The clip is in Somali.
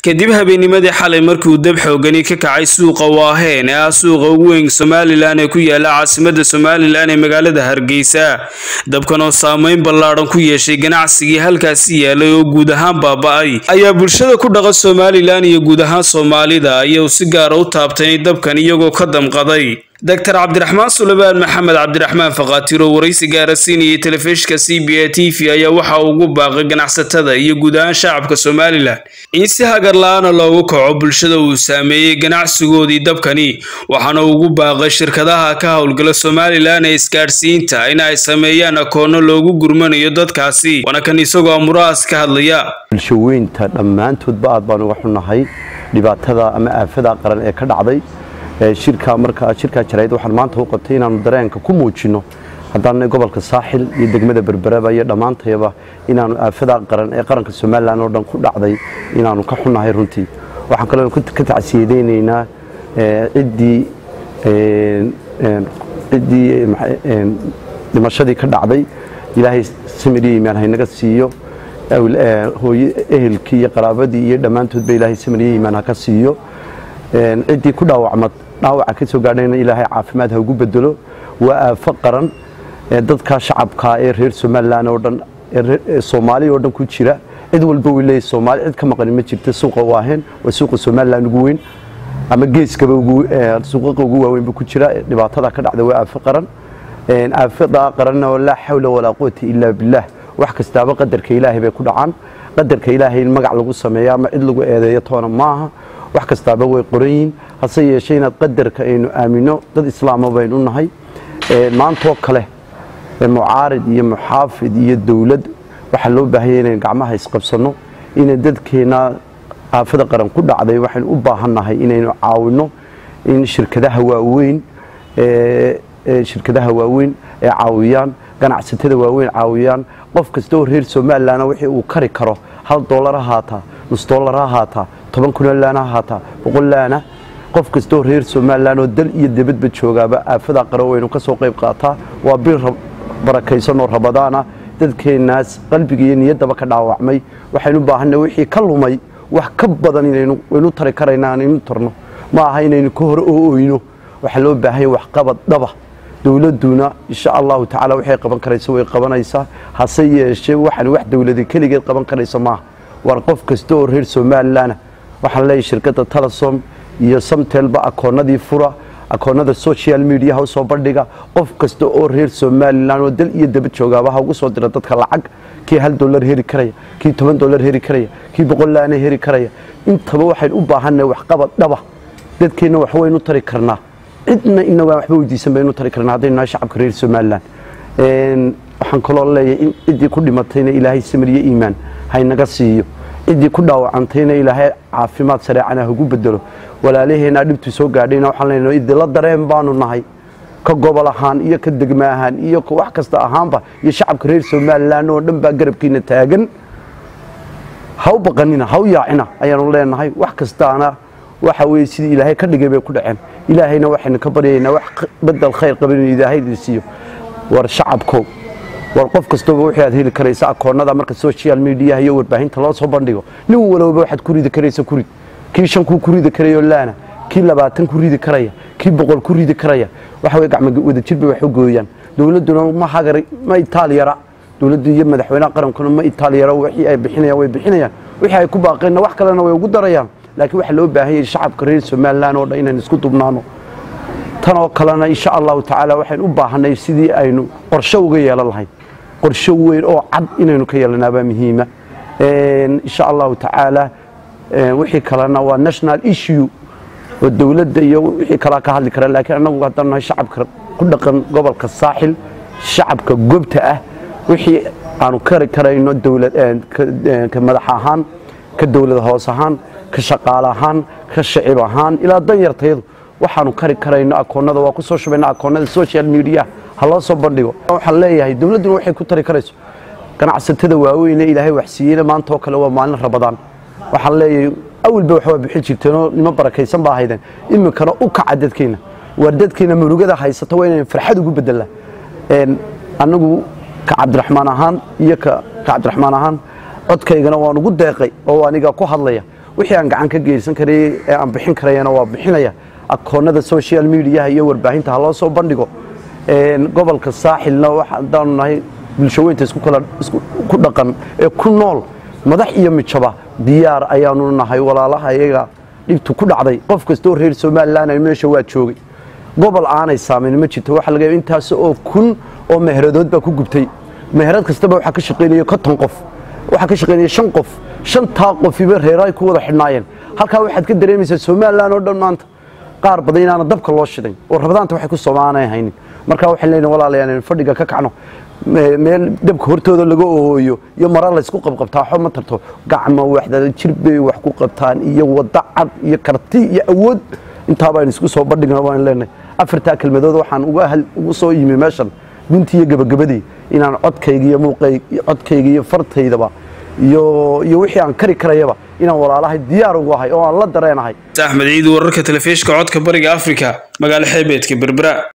kadib habeennimadii xalay markiiuu dab xoogani ka kacay suuqa waaheen ee ah suuqa ugu weyn somalilan ee ku yaala caasimada somalilan ee magaalada hargeysa dabkan oo saameyn ballaadhan ku yeeshay ganacsigii halkaasi yaalay oo guud ahaan baaba-ay ayaa bulshada ku dhaqa somalilan iyo guud ahaan soomaalida ayuu si gaara u taabtay dabkan iyagoo ka damqaday doctor cabdiraxmaan sulebaan maxamed cabdiraxmaan fakhaatiro waraysi gaara siinayay telefishinka c b a t v ayaa waxa uu ugu baaqay ganacsatada iyo guud ahaan shacabka somalilan in si hagar la-aana loogu kaco bulshada uu saameeyey ganacsigoodii dabkani waxaana ugu baaqay shirkadaha ka howlgala somalilan ee isgaadhsiinta in ay sameeyaan akoono loogu gurmanayo dadkaasi waana kan isagoo amurahaas ka hadlaya bulshaweynta dhammaantoodba aad baan uga xunnahay dhibaatada ama aafada qaran ee ka dhacday shirka markaa shirkaa jarayd waxaan maanta u qabtay inaanu dareenka ku muujinno haddaana gobolka saaxil iyo degmada berberaba iyo dhammaantayaba inaanu aafada qaran ee qaranka somalilan oo dhan ku dhacday inaanu ka xunnahay runtii waxaan kaloo ka tacsiyadeynaynaa ciddii ciddii dhimashadii ka dhacday ilaahay samiriya imaan haynaga siiyo hooye ehelkii iyo qaraabadii iyo dhammaantoodba ilaahay samiriya imaan haka siiyo ciddii ku dhaawacmad dhaawaca ka soo gaadhayna ilaahay caafimaad ha ugu bedelo waa aafo qaran dadka shacabka ee reer somalilan oo dhan soomaaliya oo dhan ku jira cid walba way leeyahay soomaali cid ka maqani ma jirta suuqa waaheen waa suuqa somalilan ugu weyn ama geeskaba suuqaqa ugu waaweynba ku jira dhibaatada ka dhacda waa aafo qaran aafada qaranna oo laa xawla walaa quwata ilaa billaah wax kastaaba qadarka ilaahay bay ku dhacaan qadarka ilaahay in magac lagu sameeyo ama cid lagu eedeeyo toona maaha wax kastaaba way qoran yihiin hase yeeshee inaad qadarka aynu aamino dad islaama baynu nahay maantoo kale mucaarid iyo muxaafid iyo dowlad waxaa loo baahanya inaynu gacmaha isqabsanno inay dadkeena aafada qaran ku dhacday waxaynu u baahannahay inaynu caawinno in shirkadaha waaweyn shirkadaha waaweyn ee caawiyaan ganacsatada waaweyn caawiyaan qof kasta oo reer somalilanna wixii uu kari karo hal doolar ha haataa nus doolar ha haataa toban kunoo laana ha haataa boqol laana qof kasta oo reer somalilan oo dal iyo debadba joogaaba aafada qaran waynu ka soo qayb qaataa waa bil barakaysan oo rabadaana dadkeenaas qalbiga iyo niyaddaba ka dhaawacmay waxaynu baahanay wixii ka lumay wax ka badan inaynu tari karaynaa inaynu tarno ma aha inaynu ka hore oo oyno waxaa loo baahanya waxqabad dhaba dowladuna insha allahu tacaala waxay qaban karaysa way qabanaysaa hase yeeshee waxaan wax dowlada keligeed qaban karaysa maaha war qof kasta oo reer somalilan waxaan leeyahay shirkadda telesom iyo samtelba akoonadii fura akoonada social mediaha u soo bandhiga qof kasta oo reer somalilan oo dal iyo daba joogaaba ha ugu soo dira dadka lacag kii hal dolar heri karaya kii toban dolar heri karaya kii boqol laana heri karaya intaba waxaynu u baahannahay waxqabad dhaba dadkeenna wax waynu tari karnaa cidna inagaan waxba weydiisan baynu tari karnaa haddaynu nahay shacabka reer somalilan waxaan kaloo leeyahay in ciddii ku dhimatayna ilaahay samiriyo iimaan haynaga siiyo ciddii ku dhaawacantayna ilaahay caafimaad sareecana hagu bedelo walaalaheenaa dhibtu soo gaadhayna waxaan leenahay idila dareen baanu nahay ka gobol ahaan iyo ka degma ahaan iyo wax kasta ahaanba iyo shacabka reer somalilan oo dhan baa garabkiina taagan ha u baqanina ha u yaacina ayaanu leenahay wax kastaana waxa weye sidii ilaahay ka dhigay bay ku dhaceen ilaahayna waxaynu ka baryaynaa wax bedel khayr qaba inuu ilaahay siiyo war shacabkow war qof kastaba wixii aad heli karaysa akoonada marka social mediaha iyo warbaahinta loo soo bandhigo nin walowba waxaad ku ridi karaysa kurid kii shan kuu ku ridi karayo laana kii labaatan ku ridi karaya kii boqol ku ridi karaya waxa weye gacmo wadajir bay wax u gooyaan dowladduna ma hagar ma itaaliyara dowladdu iyo madaxweynaha qarankuna ma itaaliyara wixii ay bixinayaan way bixinayaan wixii ay ku baaqeenna wax kalena way ugu darayaan laakiin waxaa loo baahan yahay shacabka reer somalilan oo dhan inaynu isku dubnaano tan oo kalena insha allahu tacaala waxaynu u baahanay sidii aynu qorshe uga yeelan lahayn qorshe weyn oo cad inaynu ka yeelanaabaa muhiima insha allahu tacaala wixii kalena waa national issue oo dowladda iyo wixii kalaa ka hadli kara laakiin annagu haddaan nahay shacabka ku dhaqan gobolka saaxil shacabka gobta ah wixii aanu kari karayno ka madax ahaan ka dowlad hoos ahaan ka shaqaale ahaan ka shacib ahaan ilaa danyartayadu waxaanu kari karayno akoonada waa ku soo shubayna akoonada social media ha loo soo bandhigo waxaan leeyahay dowladduna waxay ku tari karayso ganacsatada waaweyne ilaahay waxsiiyeyna maanta oo kale waa maalin rabadaan waxaan leeyahay awalba waxbaa bixin jirteenoo nimo barakaysan baa haydeen iminkana u kaca dadkeena waar dadkeena murugada haysata waa inaynu farxad ugu bedelaa anagu ka cabdiraxmaan ahaan iyo ka cabdiraxmaan ahaan codkaygana waan ugu deeqay oo aniga ku hadlaya wixii aan gacan ka geysan karayay ee aan bixin karayana waa bixinaya akoonada social mediaha iyo warbaahinta ha loo soo bandhigo gobolka saaxilna waxaadaanu nahay bulshaweynta ku dhaqan ee ku nool madax iyo mijaba diyaar ayaanu nahay walaalaha iyaga dhibtu ku dhacday qof kastoo reer somalilan meesha waa joogay gobol aanay saamayn ma jirto waxa laga intaas oo kun oo meheradood baa ku gubtay meherad kastaba waxaa ka shaqaynaya konton qof waxaa ka shaqaynaya shan qof shantaa qofiba reeray ku wada xidhnaayeen halkaa waxaad ka dareemaysaa somalilan oo dhan maanta qaar badan inaana dabka loo shiday oo rabadaanta waxay ku soomaanay haynin markaa waxaan leenahay walaalayaal fadhiga ka kacno meel dabka hortooda laga ooyo iyo mara laysku qabqabtaa xo ma tarto gacmo waxdada jir bay wax ku qabtaan iyo wada cad iyo karti iyo awood intaabaynu isku soo bandhigna waan leenahay afartaa kelmadood waxaan ugu soo yimi meeshan guntii iyo gabagabadii inaan codkayga iyo muuqayg codkayga iyo fartaydaba iyo iyo wixii aan kari karayaba inaan walaalahay diyaar ugu ahay oo aan la dareenahay axmed ciid wararka telefishka codka bariga afrika magaalo xeebeedka berbera